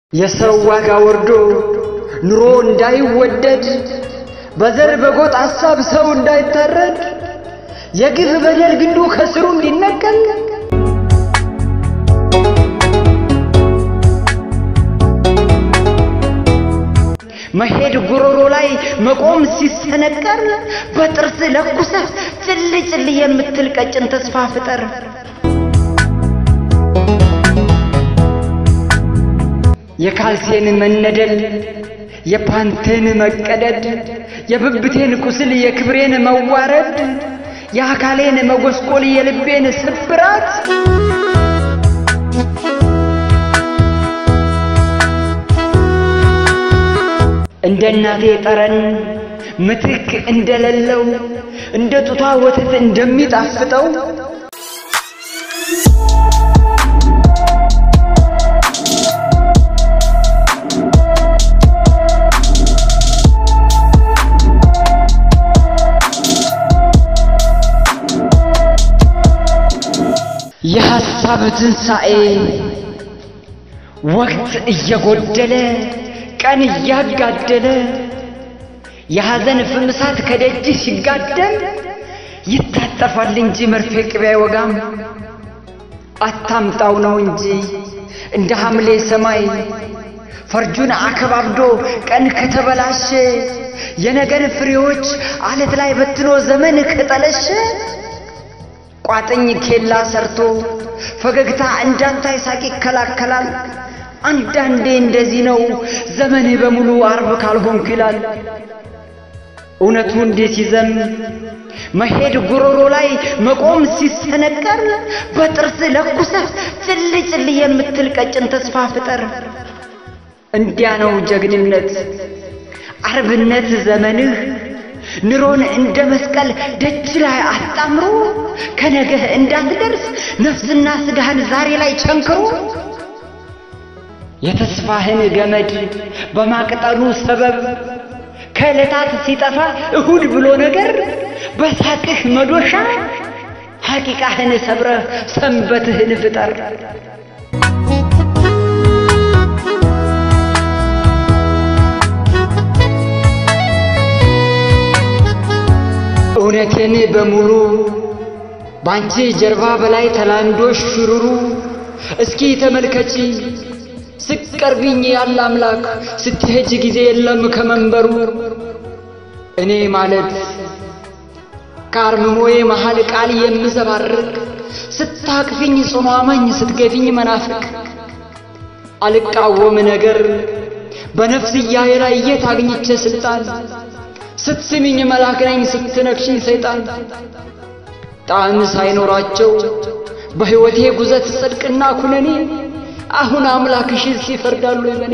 የሰው ዋጋ ወርዶ ኑሮ እንዳይወደድ በዘር በጎጥ ሐሳብ ሰው እንዳይታረድ የግፍ በደል ግንዱ ከስሩ እንዲነቀል መሄድ ጉሮሮ ላይ መቆም ሲሰነቀር በጥርስ ለኩሰህ ጭል ጭል የምትል ቀጭን ተስፋ ፍጠር። የካልሴን መነደል የፓንቴን መቀደድ የብብቴን ቁስል የክብሬን መዋረድ የአካሌን መጎስቆል የልቤን ስብራት እንደ እናቴ ጠረን ምትክ እንደሌለው እንደ ጡቷ ወተት እንደሚጣፍጠው የሐሳብ ትንሣኤ ወቅት እየጎደለ ቀን እያጋደለ የሐዘን ፍምሳት ከደጅ ሲጋደል ይታጠፋል እንጂ መርፌ ቅቤ አይወጋም። አታምጣው ነው እንጂ እንደ ሐምሌ ሰማይ ፈርጁን አከባብዶ ቀን ከተበላሸ የነገን ፍሬዎች አለት ላይ በትኖ ዘመን ከጠለሸ ቋጥኝ ኬላ ሰርቶ ፈገግታ እንዳንታይ ሳቅ ይከላከላል። አንዳንዴ እንደዚህ ነው ዘመኔ በሙሉ አርብ ካልሆንኩ ይላል። እውነቱ እንዴት ሲዘም መሄድ ጉሮሮ ላይ መቆም ሲሰነቀር በጥርስ ለኩሰህ ጭል ጭል የምትል ቀጭን ተስፋ ፍጠር። እንዲያ ነው ጀግንነት አርብነት ዘመንህ ኑሮን እንደ መስቀል ደጅ ላይ አጣምሮ ከነገህ እንዳትደርስ ነፍስና ስጋህን ዛሬ ላይ ቸንክሮ የተስፋህን ገመድ በማቅጠሉ ሰበብ ከዕለታት ሲጠፋ እሁድ ብሎ ነገር በሳቅህ መዶሻ ሐቂቃህን ሰብረህ ሰንበትህን ፍጠር። እውነትን በሙሉ ባንቺ ጀርባ በላይ ተላምዶሽ ሽሩሩ እስኪ ተመልከቺ ስቀርቢኝ ያለ አምላክ ስትሄጅ ጊዜ የለም ከመንበሩ እኔ ማለት ከአርምሞዬ መሃል ቃል የምዘባርቅ ስታቅፊኝ ጽኑ አማኝ ስትገፊኝ መናፍቅ አልቃወም ነገር በነፍስያዬ ላይ የት አግኝቼ ስልጣን ስትስሚኝ መልአክ ነኝ ስትነክሽኝ ሰይጣን ጣዕም ሳይኖራቸው በሕይወቴ ጉዘት ጽድቅና ኩነኔ አሁን አምላክሽስ ይፈርዳሉ በኔ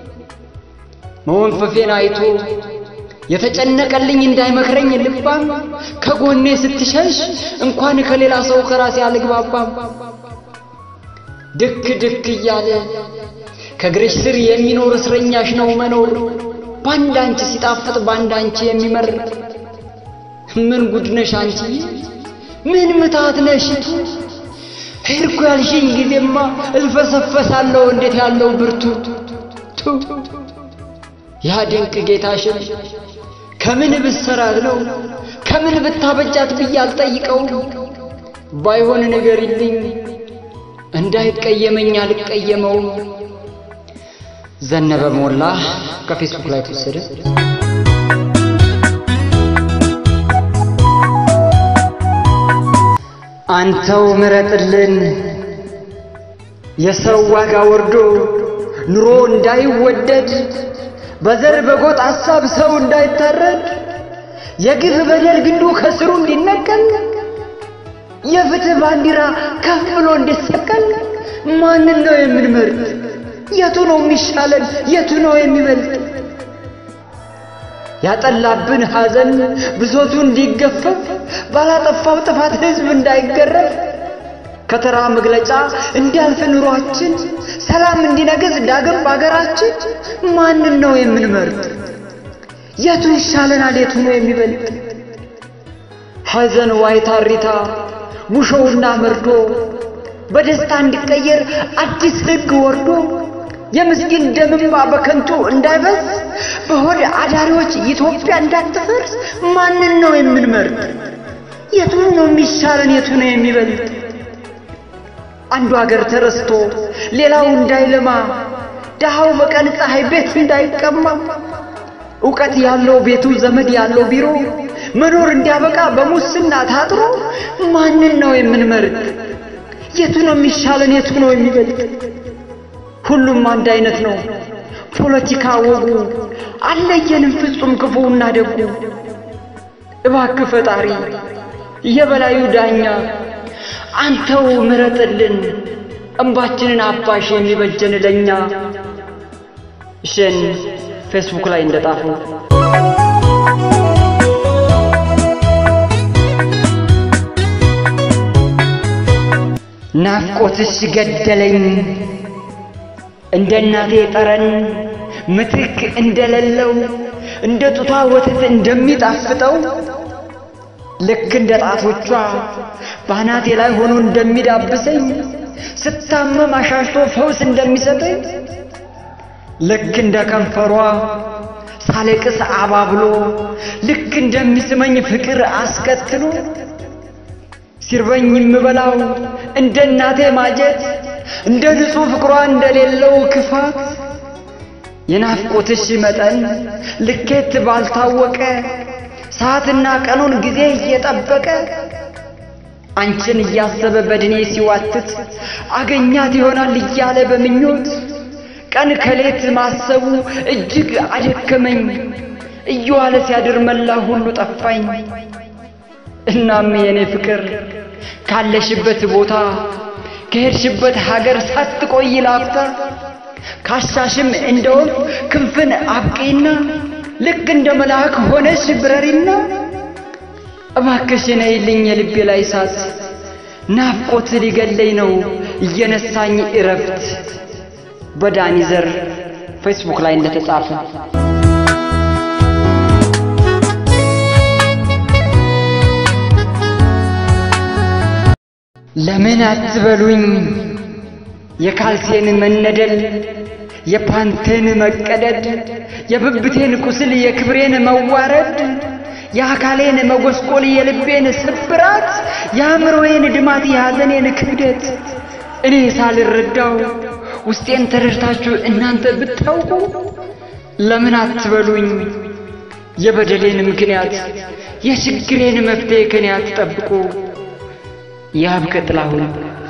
መወንፈፌን አይቶ የተጨነቀልኝ እንዳይመክረኝ ልባም ከጎኔ ስትሸሽ እንኳን ከሌላ ሰው ከራሴ አልግባባም ድክ ድክ እያለ ከእግርሽ ስር የሚኖር እስረኛሽ ነው መኖር ባንድ አንቺ ሲጣፍጥ ባንድ አንቺ የሚመር ምን ጉድነሽ አንቺ ምን ምታት ነሽቱ ሄድኩ ያልሽኝ ጊዜማ እልፈሰፈሳለሁ እንዴት ያለው ብርቱ ቱ ያ ድንቅ ጌታሽን ከምን ብሰራት ነው ከምን ብታበጃት ብዬ አልጠይቀው ባይሆን ንገሪልኝ እንዳይቀየመኝ አልቀየመውም። ዘነበ ሞላ ከፌስቡክ ላይ ተወሰደ። አንተው ምረጥልን የሰው ዋጋ ወርዶ ኑሮ እንዳይወደድ በዘር በጎጥ ሐሳብ ሰው እንዳይታረድ የግፍ በደል ግንዱ ከስሩ እንዲነቀል የፍትህ ባንዲራ ከፍ ብሎ እንዲሰቀል ማንን ነው የምንመርጥ? የቱ ነው የሚሻለን? የቱ ነው የሚበልጥ? ያጠላብን ሐዘን ብሶቱ እንዲገፈፍ ባላጠፋው ጥፋት ሕዝብ እንዳይገረፍ ከተራ መግለጫ እንዲያልፍ ኑሯችን ሰላም እንዲነግስ ዳግም በአገራችን ማንን ነው የምንመርጥ? የቱ ይሻለናል? የቱ ነው የሚበልጥ? ሐዘን ዋይታ ሪታ ሙሾውና መርዶ በደስታ እንዲቀየር አዲስ ሕግ ወርዶ የምስኪን ደምማ በከንቱ እንዳይፈስ በሆድ አዳሪዎች ኢትዮጵያ እንዳትፈርስ ማንን ነው የምንመርጥ? የቱን ነው የሚሻለን? የቱ ነው የሚበልጥ? አንዱ ሀገር ተረስቶ ሌላው እንዳይለማ ድሃው በቀን ፀሐይ ቤት እንዳይቀማ እውቀት ያለው ቤቱ ዘመድ ያለው ቢሮ መኖር እንዲያበቃ በሙስና ታጥሮ ማንን ነው የምንመርጥ? የቱ ነው የሚሻለን? የቱ ነው የሚበልጥ? ሁሉም አንድ አይነት ነው ፖለቲካ ወጉ፣ አለየንም ፍጹም ክፉና ደጉ። እባክህ ፈጣሪ የበላዩ ዳኛ አንተው ምረጥልን እንባችንን አባሽ የሚበጀን ለኛ። እሸን ፌስቡክ ላይ እንደጣፉ ናፍቆትሽ ገደለኝ እንደ እናቴ ጠረን ምትክ እንደሌለው እንደ ጡቷ ወተት እንደሚጣፍጠው ልክ እንደ ጣቶቿ ባናቴ ላይ ሆኖ እንደሚዳብሰኝ ስታመም አሻሽቶ ፈውስ እንደሚሰጠኝ ልክ እንደ ከንፈሯ ሳለቅስ አባብሎ ልክ እንደሚስመኝ ፍቅር አስከትሎ ሲርበኝ የምበላው እንደ እናቴ ማጀት እንደ ንጹሕ ፍቅሯ እንደሌለው ክፋት የናፍቆትሽ መጠን ልኬት ባልታወቀ ሰዓትና ቀኑን ጊዜ እየጠበቀ አንቺን እያሰበ በድኔ ሲዋትት አገኛት ይሆናል እያለ በምኞት ቀን ከሌት ማሰቡ እጅግ አደከመኝ። እየዋለ ሲያድር መላ ሁሉ ጠፋኝ። እናም የኔ ፍቅር ካለሽበት ቦታ ከሄድሽበት ሀገር ሳትቆይ ላፍታ ካሻሽም እንደ ወፍ ክንፍን አብቂና ልክ እንደ መልአክ ሆነሽ ብረሪና እባክሽ ነይልኝ የልቤ ላይ እሳት ናፍቆት ሊገለኝ ነው እየነሳኝ እረፍት። በዳኒ ዘር ፌስቡክ ላይ እንደተጻፈ ለምን አትበሉኝ የካልሴን መነደል የፓንቴን መቀደድ የብብቴን ቁስል የክብሬን መዋረድ የአካሌን መጎስቆል የልቤን ስብራት የአእምሮዬን ድማት የሐዘኔን ክብደት እኔ ሳልረዳው ውስጤን ተረድታችሁ እናንተ ብታውቁ ለምን አትበሉኝ የበደሌን ምክንያት የችግሬን መፍትሄ ከኔ አትጠብቁ። የሀብከ ጥላሁን